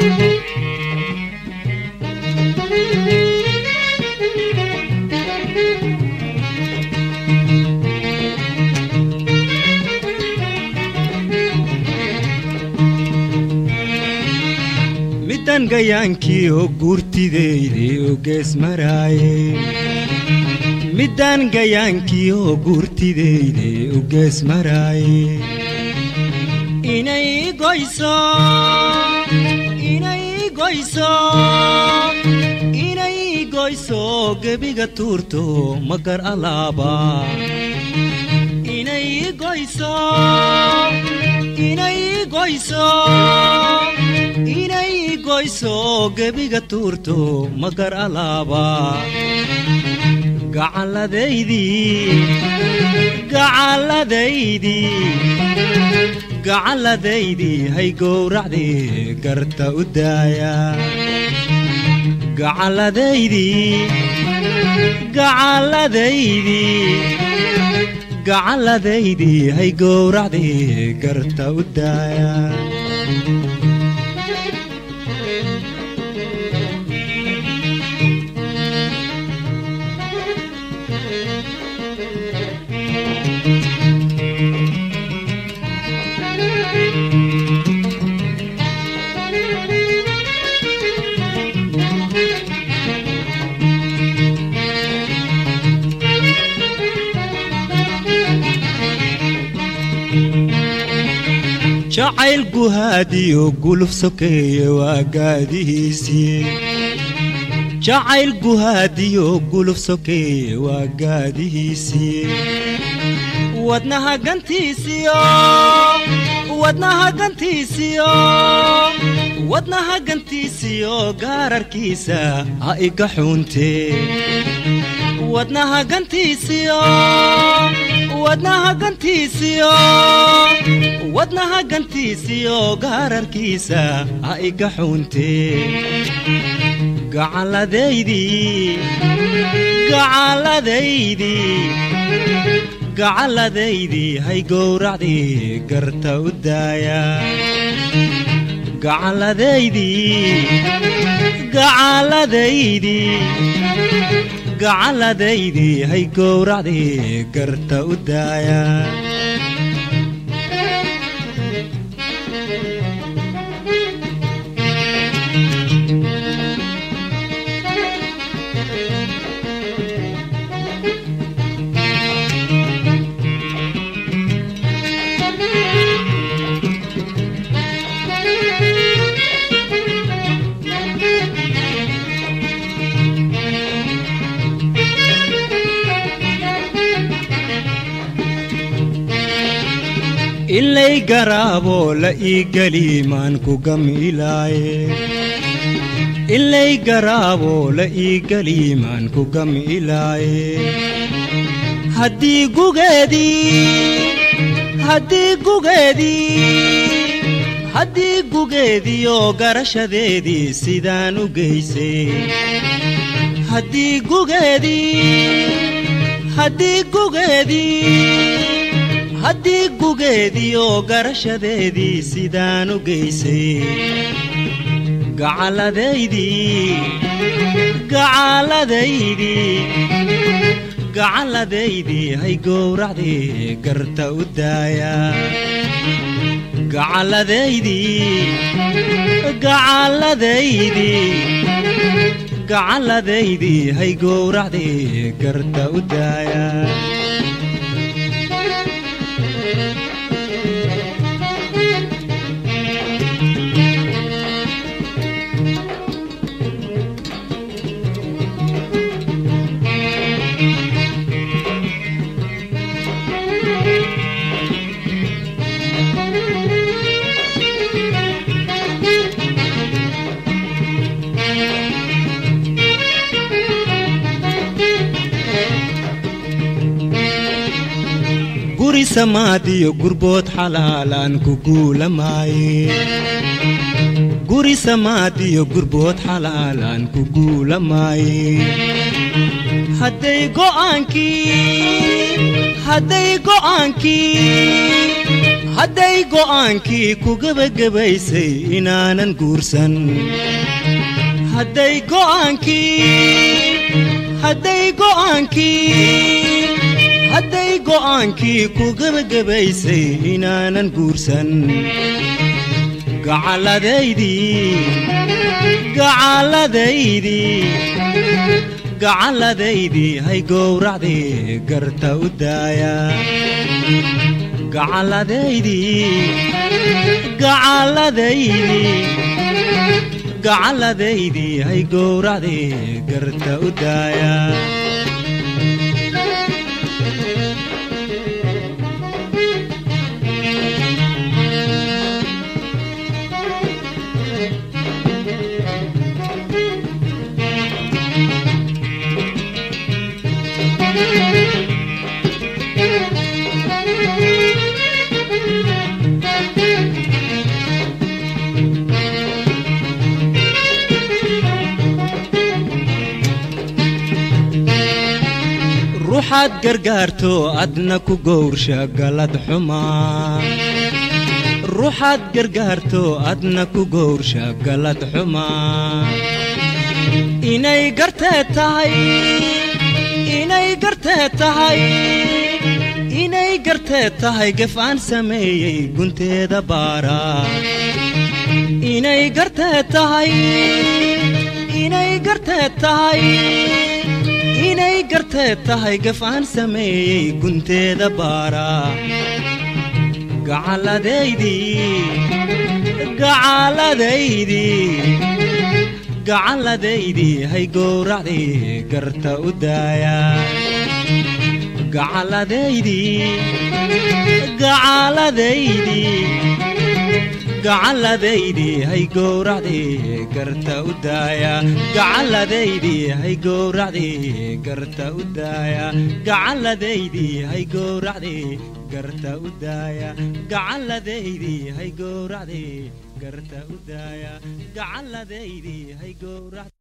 middan gayaankii oo guurtideyday oo gees maraaye middan gayaankii oo guurtideyday oo gees maraaye inay goyso inay goyso inay goyso gebiga tuurto magar alaaba inay goyso inay goyso inay goyso gebiga tuurto magar alaaba gacalladaydii gacalladaydii gacalladaydii hay gowracdii garta u daaya gacalladaydii gacalladaydii gacalladaydii hay gowracdii garta u daaya jacayl guhaadiyo guluf sokeeye waa gaadihiisii jacayl guhaadiyo guluf sokeeye waa gaadihiisii wadnaha gantiisiyo wadnaha gantiisiyo wadnaha gantiisiyo gaararkiisa ha iga xuuntee wadnaha gantiisiyo wadnaha gantiisiyo wadnaha gantiisiyo gaararkiisa ha iga xuuntee gacalladaydii gacalladaydii gacalladaydii hay gowracdii garta u daaya gacalladaydii gacalladaydii gacalladaydii hay gowracdii garta u daaya ilay garaaboo la ii geli maan ku gamilaaye ilay garaaboo la ii geli maan ku gamilaaye haddii gugeedii haddii gugeedii haddii gugeediioo garashadeedii sidaan u geysay haddii gugeedii haddii gugeedii haddii gugeediioo garashadeedii sidaan u geysay gacalladaydii gacalladaydii gacalladaydii hay gowracdii garta u daaya gacalladaydii gacalladaydii gacalladaydii hay gowracdii garta u daaya guri samaadiyo gurbood xalaalaan ku guulamaaye guri samaadiyo gurbood xalaalaan ku guulamaaye hadday go'aankii hadday go'aankii hadday go'aankii ku gebagabaysay inaanan guursan hadday go'aankii hadday go'aankii hadday go'aankii ku gebagabaysay inaanan guursan gacalladaydii gacalladaydii gacalladaydii hay gowracdii garta u daaya gacalladaydii gacalladaydii gacalladaydii hay gowracdii garta u daaya ruuxaad gargaarto adna ku gowrsha galad xumaa ruuxaad gargaarto adna ku gowrsha galad xumaa inay gartee tahay inay gartee tahay inay gartee tahay gef aan sameeyey gunteeda baara inay gartee tahay inay gartee tahay inay gartee tahay gaf aan sameeyey gunteeda baara gacalladaydii gacalladaydii gacalladaydii hay gowracdii garta u daaya gacalladaydii gacalladaydii gacalladaydii hay gowracdii garta u daaya gacalladaydii hay gowracdii garta u daaya gacalladaydii hay gowracdii garta u daaya gacalladaydii hay gowracdii garta u daaya gacalladaydii hay gowracdii